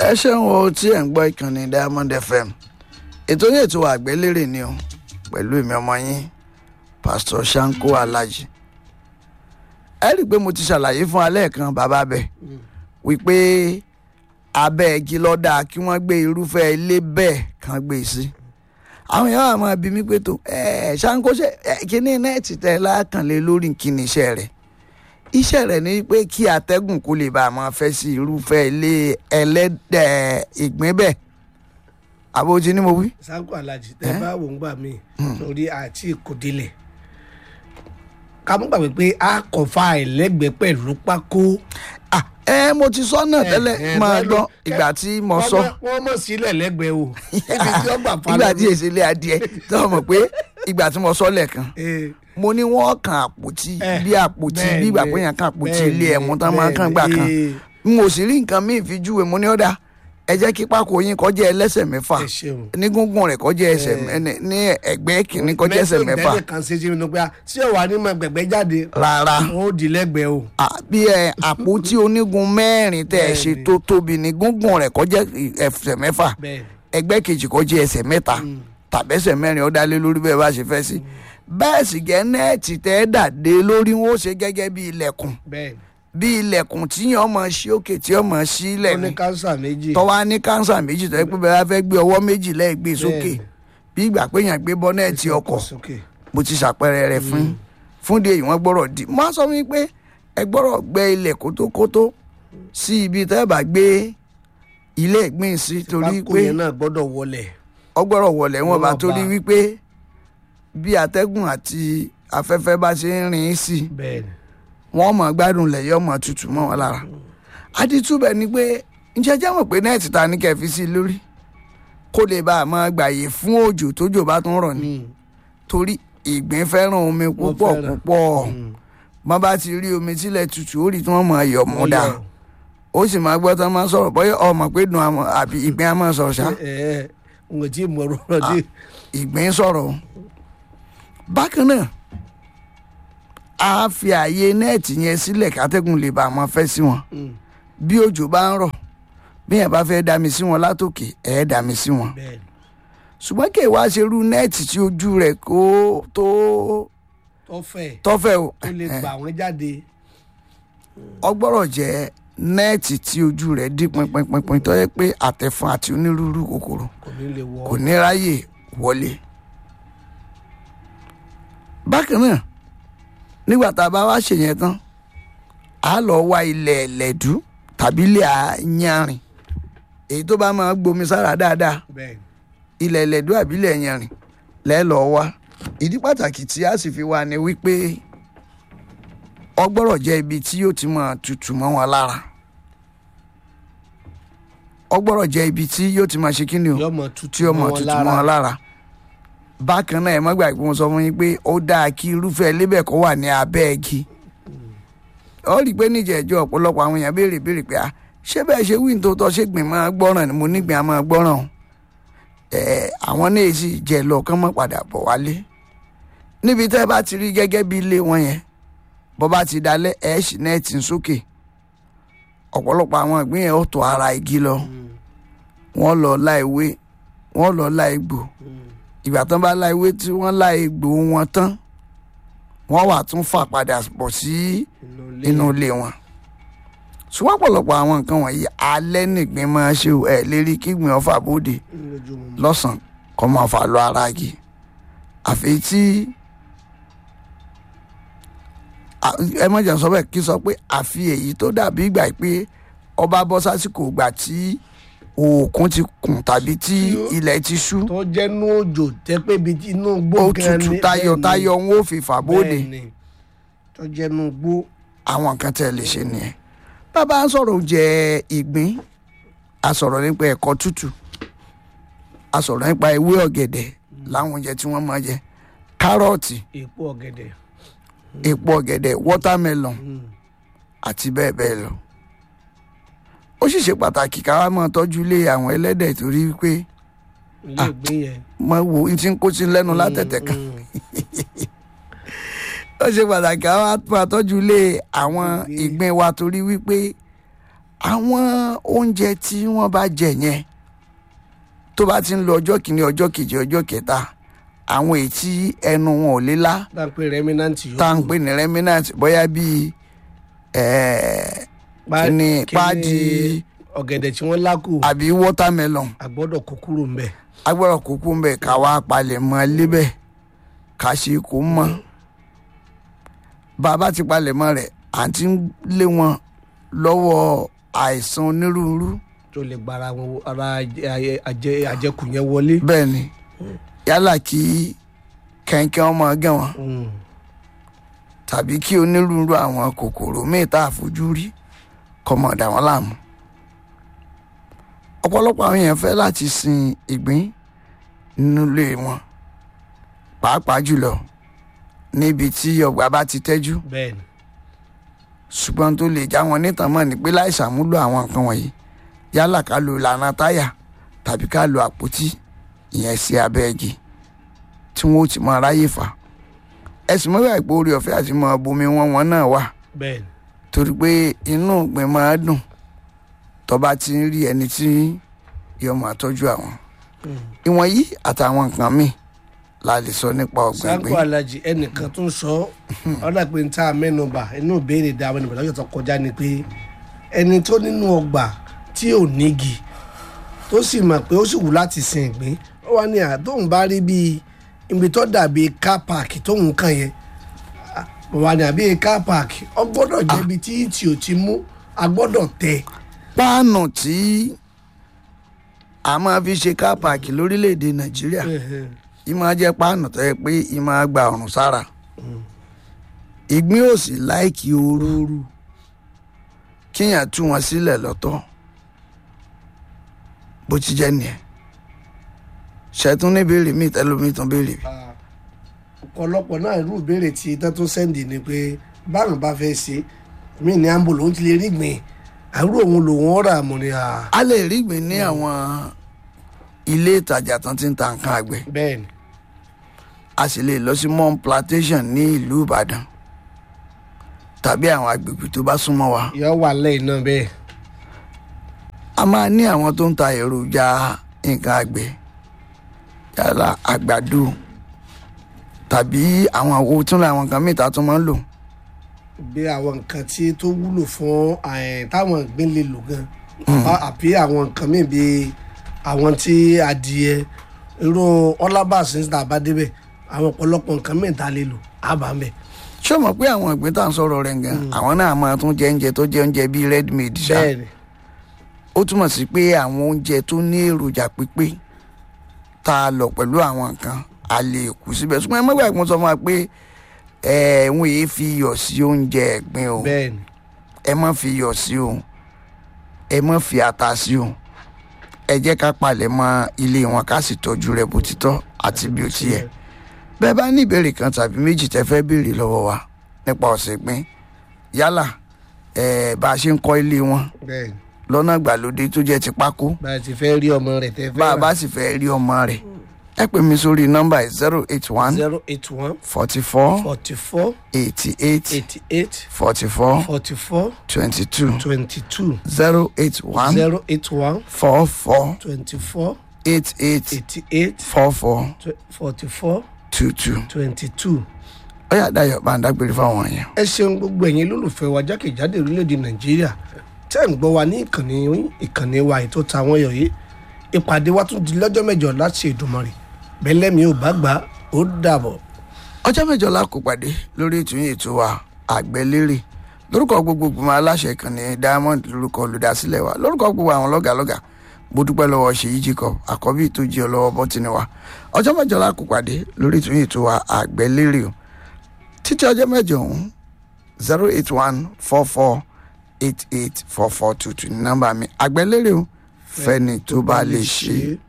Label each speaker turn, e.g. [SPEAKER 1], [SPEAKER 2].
[SPEAKER 1] ẹ ṣeun o tí ẹ̀ ń gbọ́ ìkànnì diamond fm ètò yẹn ètò àgbélérè ni o pẹ̀lú èmi ọmọ yín pastor shanko alhaji ẹ rí i pé mo ti ṣàlàyé fún alẹ́ kan bàbá bẹ̀ wípé abẹ́ igi lọ́dà kí wọ́n gbé irúfẹ́ ilé bẹ́ẹ̀ kan gbé sí àwọn èèyàn àmọ́ bí mi pé tó ẹ ṣanko ṣe kíní nẹ́ẹ̀tì tẹ lákànlé lórí kíní iṣẹ́ rẹ̀ iṣẹ́ rẹ̀ ni pé kí atẹ́gùn kó lè bá a máa fẹ́ sí irúfẹ́ ilé ẹlẹ́dẹ̀ ìgbín bẹ́ẹ̀ àbójú ni mo wí.
[SPEAKER 2] sanko alhaji tẹ bá wò ń gbà mí lórí àti ìkòdílẹ̀ ká mú gbàgbé pé a kò fa ẹlẹ́gbẹ̀ẹ́ pẹ̀lú pákó.
[SPEAKER 1] Ah, ẹ mo ti sọ náà tẹ́lẹ̀
[SPEAKER 2] ẹ,
[SPEAKER 1] máa
[SPEAKER 2] báyìí
[SPEAKER 1] gbọ́
[SPEAKER 2] ló-
[SPEAKER 1] ìgbà tí mo
[SPEAKER 2] Wọ́n
[SPEAKER 1] sọ
[SPEAKER 2] mọ̀- wọ́n mọ̀ sílẹ̀ lẹ́gbẹ̀ẹ́ o ibi tí wọ́n gbà fa
[SPEAKER 1] ìgbà tí èsì ilé adìẹ tó mọ̀ pé ìgbà tí mo sọ lẹ́ẹ̀kan
[SPEAKER 2] Eh,
[SPEAKER 1] mo ní wọ́n kan àpótí
[SPEAKER 2] Eh,
[SPEAKER 1] bí àpótí
[SPEAKER 2] bẹ́ẹ̀
[SPEAKER 1] bí ìgbà
[SPEAKER 2] ni,
[SPEAKER 1] pé yẹn kan àpótí
[SPEAKER 2] bẹ́ẹ̀
[SPEAKER 1] ilé
[SPEAKER 2] ni,
[SPEAKER 1] ẹ̀mú tán máa kàn gbà
[SPEAKER 2] bẹ́ẹ̀
[SPEAKER 1] kan
[SPEAKER 2] ni.
[SPEAKER 1] n ò sì rí nǹkan míì fi júwe mo ní ọ̀dà ẹ jẹ́ kí pákó yín kọjá ẹlẹ́sẹ̀ mẹ́fà
[SPEAKER 2] ẹ ṣeun.
[SPEAKER 1] ní gúngún rẹ̀ kọjá ẹsẹ̀ mẹ́- ní ẹgbẹ́ kìíní kọjá ẹsẹ̀ mẹ́fà
[SPEAKER 2] mẹ́tò kan ṣe sí mi ní pé tí ò wá ní mọ gbẹ̀gbẹ́ jáde
[SPEAKER 1] rárá
[SPEAKER 2] wọn ò di lẹ́gbẹ̀ẹ́ o.
[SPEAKER 1] Ah, bí ẹ àpótí onígun mẹ́rin tẹ́ ẹ ṣe
[SPEAKER 2] Bẹ́ẹ̀ni.
[SPEAKER 1] tó tóbi ní gúngún rẹ̀ kọjá ẹsẹ̀ mẹ́fà
[SPEAKER 2] bẹ́ẹ̀
[SPEAKER 1] ẹgbẹ́ kejì kọjá ẹsẹ̀ mẹ́ta tàbẹ́sẹ̀ mẹ́rin ó dálé lórí bẹ́ẹ̀ bá ṣe fẹ́ sí bẹ́ẹ̀ sì gẹ́ nẹ́ẹ̀tì tẹ́ ẹ dàdé lórí wọn ó ṣe gẹ́gẹ́ bí ilẹ̀kùn
[SPEAKER 2] bẹ́ẹ̀
[SPEAKER 1] bí ilẹ̀kùn tí yàn ọmọ sí òkè tí ọmọ sí ilẹ̀
[SPEAKER 2] ó ní
[SPEAKER 1] ni
[SPEAKER 2] kánsà méjì.
[SPEAKER 1] tọ́wá ní kánsà méjì tọ́ ẹ pé bẹ́ẹ̀ bá fẹ́ gbé ọwọ́ méjì lẹ́ẹ̀gbẹ́ sókè
[SPEAKER 2] Bẹ́ẹ̀ni.
[SPEAKER 1] bí ìgbà pé yàn gbé bọ́nẹ́ẹ̀tì ọkọ̀
[SPEAKER 2] sókè.
[SPEAKER 1] mo ti ṣàpẹẹrẹ rẹ fún fún di èyí wọn gbọ́rọ̀ di mo á sọ fún yín pé ẹ gbọ́rọ̀ gbẹ́ ilẹ̀ kótókótó sí ibi tẹ́ ẹ bá gbé ilé ìgbín sí torí
[SPEAKER 2] pákó
[SPEAKER 1] pé
[SPEAKER 2] yẹn náà gbọ́dọ̀ wọlẹ̀.
[SPEAKER 1] ọgbọ́rọ̀ wọlé wọn bá
[SPEAKER 2] Wọ́n
[SPEAKER 1] torí
[SPEAKER 2] bá.
[SPEAKER 1] wípé bí atẹ́gùn àti afẹ́fẹ́ bá ṣe ń rìn sí
[SPEAKER 2] bẹ́ẹ̀ ni.
[SPEAKER 1] wọ́n mọ̀ gbádùn lẹ̀ yọ mọ̀ tutù mọ́ wọn lára aditúbẹ̀ ni pé ǹjẹ́ jẹ́ mọ̀ pé nẹ́ẹ̀tì ta ní kẹfí sí lórí kó lè bá a máa gbàyè fún òjò tójò bá tún rọ̀ ni torí ìgbín fẹ́ràn omi púpọ̀
[SPEAKER 2] fẹ́ràn.
[SPEAKER 1] púpọ̀ wọ́n bá ti rí omi sílẹ̀ tutù ó rí tí wọ́n mọ̀ ẹ̀yọ̀ mú dà ó sì máa gbọ́ tán máa sọ̀rọ̀ bọ́yá ọmọ pé dùn àmọ́ àbí ìgbín á máa sọ̀rọ̀ ṣá
[SPEAKER 2] ẹ ẹ n kò tí ì mọ ọ̀rọ̀ dé.
[SPEAKER 1] ìgbín sọ̀rọ̀ o. bákan náà a fi ààyè nẹ́ẹ̀tì yẹn sílẹ̀ kátẹ́gùn lè bá a máa fẹ́ sí wọn bí òjò bá ń rọ̀ bí yẹn bá fẹ́ dá mi sí wọn látòkè ẹ̀ dá mi sí wọn
[SPEAKER 2] bẹ́ẹ̀ ni.
[SPEAKER 1] ṣùgbọ́n kí ìwà ṣe rú nẹ́ẹ̀tì tí ojú rẹ̀ kó tó
[SPEAKER 2] tọ́fẹ̀
[SPEAKER 1] tọ́fẹ̀ o
[SPEAKER 2] tó lè gbà wọ́n jáde.
[SPEAKER 1] ọgbọ́rọ̀ jẹ́ nẹ́ẹ̀tì tí ojú rẹ̀ dí pinpinpinpin tó yẹ pé àtẹ̀fọn àti onírúurú kòkòrò
[SPEAKER 2] kò ní lè wọ.
[SPEAKER 1] kò ní ráyè wọlé. bákan náà nígbà tá a bá wá ṣèyẹn tán a lọ wá ilẹ̀ ẹ̀lẹ́dú tàbí ilẹ̀ àyanrìn èyí tó bá máa gbomi sára dáadáa
[SPEAKER 2] bẹ́ẹ̀ ni.
[SPEAKER 1] ilẹ̀ ẹ̀lẹ́dú àbí ilẹ̀ ẹ̀yanrìn lẹ́ẹ̀lọ́ wá ìdí pàtàkì tí a sì fi wá ni wípé ọgbọ́rọ̀ jẹ́ ibi tí yóò ti máa tutù mọ́ wọn lára ọgbọ́rọ̀ jẹ́ ibi tí yóò ti máa ṣe kí ni o
[SPEAKER 2] yọmọ tutù
[SPEAKER 1] tí ó mọ̀ tutù mọ́ ọ lára bákan náà ẹ má gbàgbé mo sọ fún yín pé ó dáa kí irúfẹ́ lébẹ̀ kó wà ní abẹ́ igi ó rí i pé níjẹ̀ẹ́jọ́ ọ̀pọ̀lọpọ̀ àwọn èèyàn béèrè béèrè pé ah ṣé bẹ́ẹ̀ ṣe wí nítorí tọ́ ṣé gbìn máa gbọ́ràn ni mo nígbìn á máa gbọ́ràn o ẹ àwọn náà sì jẹ lọ kán mọ́ padà bọ̀ wálé níbi tẹ́ bá ti rí gẹ́gẹ́ bí ilé wọn yẹn bọ́ bá ti dalẹ̀ ẹ̀ ṣì náà ti ń sókè ọ̀pọ̀lọpọ̀ àwọn ìgbín yẹn ó tọ̀ ara igi lọ wọ́n lọ la ìwé wọ́n lọ la egbò ìgbà tán bá la ìwé tí wọ́n la egbò wọn tán wọ́n wà tún fà padà bọ̀ sí inú ilé wọn ṣùgbọ́n ọ̀pọ̀lọpọ̀ àwọn nǹkan wọ̀nyí alẹ́ nìgbín máa ṣe o, ẹ̀ lérí kígbìn ọ̀fà bóde lọ́sàn-án kọ́ máa fà lọ ara igi àfi tí à- ẹ má jẹ́ sọ bẹ́ẹ̀ kí sọ pé àfi èyí tó dàbí ìgbà pé ọba bọ́ sásìkò ìgbà tí òkun ti kùn tàbí tí ilẹ̀ ti ṣú
[SPEAKER 2] tó jẹ́ nú òjò jẹ́ pé ibi tí inú gbó
[SPEAKER 1] ó
[SPEAKER 2] gan
[SPEAKER 1] tutù
[SPEAKER 2] ni-
[SPEAKER 1] tayọ̀tayọ̀ ń ó fi fà bóde
[SPEAKER 2] bẹ́ẹ̀ ni. tó jẹ́ nú gbó.
[SPEAKER 1] àwọn nǹkan tẹ́ ẹ lè ṣe nìyẹn bàbá ń sọ̀rọ̀ oúnjẹ ìgbín a sọ̀rọ̀ nípa ẹ̀kọ́ tútù a sọ̀rọ̀ nípa ewé ọ̀gẹ̀dẹ̀ láwọn oúnjẹ tí wọ́n máa jẹ kárọ̀tì
[SPEAKER 2] èpo ọ̀gẹ̀dẹ̀.
[SPEAKER 1] èpo ọ̀gẹ̀dẹ̀ wọ́támẹ́lọ̀n àti bẹ́ẹ̀ bẹ́ẹ̀ lọ. ó sì ṣe pàtàkì ká wá máa tọ́jú ilé àwọn ẹlẹ́dẹ̀ torí pé
[SPEAKER 2] ilé ìgbín yẹn.
[SPEAKER 1] mo wo ohun tí ń kó sí lẹ́nu látẹ̀tẹ̀ kan ó ṣe pàtàkì ká wá máa tọ́jú ilé àwọn ìgbín wa torí wípé àwọn oúnjẹ tí wọ́n bá jẹ yẹn tó bá ti ń lo ọjọ́ kìíní ọjọ́ kejì ọjọ́ kẹta àwọn èyí tí ẹnu wọn ò lé lá
[SPEAKER 2] dáńpé rẹ́mínàntì yòókù
[SPEAKER 1] tá à ń pè ní remnant bóyá bíi ẹ̀ẹ́ kíní páàdì
[SPEAKER 2] ọ̀gẹ̀dẹ̀ tí wọ́n lákù
[SPEAKER 1] àbí watermelon
[SPEAKER 2] àgbọ́dọ̀ kó kúrò ń bẹ̀.
[SPEAKER 1] agbọ́dọ̀ kúkú ń bẹ̀ ká wá palẹ̀ mọ́ lébẹ̀ ká ṣe kó mọ́ bàbá ti palẹ̀ mọ́ rẹ̀ à ń ti lé wọn lọ́wọ́ àìsàn onírúurú
[SPEAKER 2] tó lè gba ara wọn ara àjẹ- àjẹ- àjẹkù yẹn wọlé.
[SPEAKER 1] bẹ́ẹ̀ ni yálà kí kẹ̀kẹ́ ọmọ gẹ̀ wọ́n
[SPEAKER 2] Mm.
[SPEAKER 1] tàbí kí onírúurú àwọn kòkòrò míì tá a fojú rí kọ́mọ dà wọ́n láàmú. ọ̀pọ̀lọpọ̀ àwọn èèyàn fẹ́ láti sin ìgbín nínú ilé wọn pàápàá jùlọ níbi tí ọgbà bá ti tẹ́jú
[SPEAKER 2] bẹ́ẹ̀ ni
[SPEAKER 1] ṣùgbọ́n tó lè já wọn nítàn mọ́ ni pé láì ṣàmúlò àwọn nǹkan wọ̀nyí yálà ká lo ìlànà táyà tàbí ká lo àpótí ìyẹn sí abẹ́ igi tí wọ́n ó ti mọ aráyè fà ẹ̀sìn mọ́wé àìpé orí ọ̀fẹ́ àti mọ bomi wọn wọn náà wà
[SPEAKER 2] bẹ́ẹ̀ ni
[SPEAKER 1] torí pé inú ìgbín máa dùn tó bá ti ń rí ẹni tí yóò máa tọ́jú àwọn ìwọ̀n yìí àtàwọn nǹkan míì la lè sọ nípa ọ̀gbìn
[SPEAKER 2] sanko
[SPEAKER 1] ìgbín
[SPEAKER 2] alhaji ẹnìkan tún sọ ọ̀dà pé n ta mẹ́nuba inú ìbéèrè da àwọn ènìyàn lọ́jọ́ tó kọjá ni pé ẹni tó nínú ọgbà tí ò nígi tó sì mọ̀ pé ó sì wù láti sin ìgbín ó wà ní àtóhùn bá rí bíi ibi tó dàbí car park tóhùn kàn yẹn mo wà ní àbí car park ọ gbọ́dọ̀ jẹ́ ibi tí tí ò ti mú a gbọ́dọ̀ tẹ̀
[SPEAKER 1] páànù tí a máa fi ṣe káàpàkì lórílẹ̀‐èdè nàìjíríà yìí máa jẹ́ páànù tó yẹ pé yìí máa gba ọ̀rùn sára ìgbín ò sì láìkí ooru
[SPEAKER 2] ooru
[SPEAKER 1] kíyàn tú wọn sílẹ̀ lọ́tọ̀ bó ti jẹ́ nìyẹn ṣẹ́tún ní béèrè míì tẹ́lómi tún béèrè bí.
[SPEAKER 2] ọ̀pọ̀lọpọ̀ náà irú ìbéèrè tí tán tó sẹ́ndì ni pé báwọn bá fẹ́ ṣe mí ní ambo lòun ti lè rí gbìn àrùn òun lòun ọ̀rà mọ̀ ni à.
[SPEAKER 1] a lè rí ìgbín ní àwọn ilé ìtajà tán ti ń ta nǹkan àgbẹ̀
[SPEAKER 2] bẹ́ẹ̀ ni
[SPEAKER 1] a sì lè lọ sí mom plantation ní ìlú ìbàdàn tàbí àwọn agbègbè tó bá súnmọ́ wa
[SPEAKER 2] yọ wà lẹ́yìn náà bẹ́ẹ̀
[SPEAKER 1] a máa ní àwọn tó ń ta èròjà nǹkan àgbẹ̀ yálà àgbàdo tàbí àwọn àwo tún làwọn nǹkan mìta tó máa ń lò
[SPEAKER 2] bí àwọn nǹkan tí tó wúlò fún eh, táwọn ìgbín lè lò gan àbí àwọn nǹkan míì bíi àwọn tí adìẹ irú ọlábàṣẹ ní tàbá débẹ̀ àwọn ọ̀pọ̀lọpọ̀ nǹkan míì tá a lè lò àbá ń bẹ̀.
[SPEAKER 1] ṣé o mọ̀ pé àwọn ìgbín tá à ń sọ̀rọ̀ rẹ̀ gan àwọn náà máa tún jẹ oúnjẹ tó jẹ oúnjẹ bíi red meat ṣá
[SPEAKER 2] bẹ́ẹ̀ ni
[SPEAKER 1] ó túmọ̀ sí pé àwọn oúnjẹ tó ní èròjà pípé tá a lọ pẹ̀lú àwọn nǹkan a lè kú síbẹ̀ ṣùgbọ́n ẹ mọ́gbà ìpín sọ fún wa pé ẹ̀ẹ́n yìí fi iyọ̀ sí oúnjẹ ẹ̀gbin o
[SPEAKER 2] bẹ́ẹ̀ ni
[SPEAKER 1] ẹ má fi iyọ̀ sí o ẹ má fi ata sí o ẹ jẹ́ ká palẹ̀ mọ́ ilé wọn ká sì tọ́jú rẹ̀ bó ti tọ́ àti bí ó ti yẹ bẹ́ẹ̀ bá ní ìbéèrè kan tàbí méjì tẹ́ fẹ́ béèrè lọ́wọ́ wa nípa ọ̀sẹ̀ ìgbín yálà ẹ̀ẹ́ bá a ṣe ń kọ́ ilé wọn
[SPEAKER 2] bẹ́ẹ̀ ni
[SPEAKER 1] lọ́nà ìgbàlódé tó jẹ́ ti pákó
[SPEAKER 2] bá a ti fẹ́ rí ọmọ rẹ̀ tẹ́ fẹ́
[SPEAKER 1] bá a bá sì fẹ́ rí ọmọ rẹ̀ ẹ pè mí sórí nọ́mbà zero eight one
[SPEAKER 2] zero eight one
[SPEAKER 1] forty four
[SPEAKER 2] forty four
[SPEAKER 1] eighty eight
[SPEAKER 2] eighty eight
[SPEAKER 1] forty four
[SPEAKER 2] forty four
[SPEAKER 1] twenty two
[SPEAKER 2] twenty two
[SPEAKER 1] zero eight one
[SPEAKER 2] zero eight one
[SPEAKER 1] four four
[SPEAKER 2] twenty four
[SPEAKER 1] eight eight
[SPEAKER 2] eighty eight
[SPEAKER 1] four four
[SPEAKER 2] forty four
[SPEAKER 1] two two.
[SPEAKER 2] twenty two.
[SPEAKER 1] ó yà dáyọ̀ bá ń dágbére fáwọn èèyàn.
[SPEAKER 2] ẹ ṣeun gbogbo ẹ̀yin lólùfẹ́ wa jákèjádò orílẹ̀-èdè nàìjíríà tẹ́ ń gbọ́ wa ní ìkànnì ìkànnì wa ètò tàwọn ẹ̀yọ̀ yìí ìpàdé wa tún di lọ́jọ́ mẹ́jọ láti Èdùmàrè bẹ́lẹ́mi ò bá gbà ó dàbọ̀.
[SPEAKER 1] ọjọ́ mẹ́jọ la kò pàdé lórí ètò yìí ètò wa àgbẹ̀lérè lórúkọ gbogbo gbogbo aláṣẹ ìkànnì diamond lórúkọ olùdásílẹ̀ wa lórúkọ gbogbo àwọn lọ́gàlọ́gà mo dúpẹ́ lọ́wọ́ ṣèyí jacob àkọ́bí tó jí ọ lọ́wọ́ bọ́tìnì wa ọjọ́ mẹ́jọ la kò pàdé lórí ètò yìí ètò wa àgbẹ̀lérè o títí ọjọ́ mẹ́jọ ọ̀hún zero eight one four four eight eight four four two two ní nọ́mbà mi àgbẹ̀lérè o fẹ́ni tó bá lè ṣe é.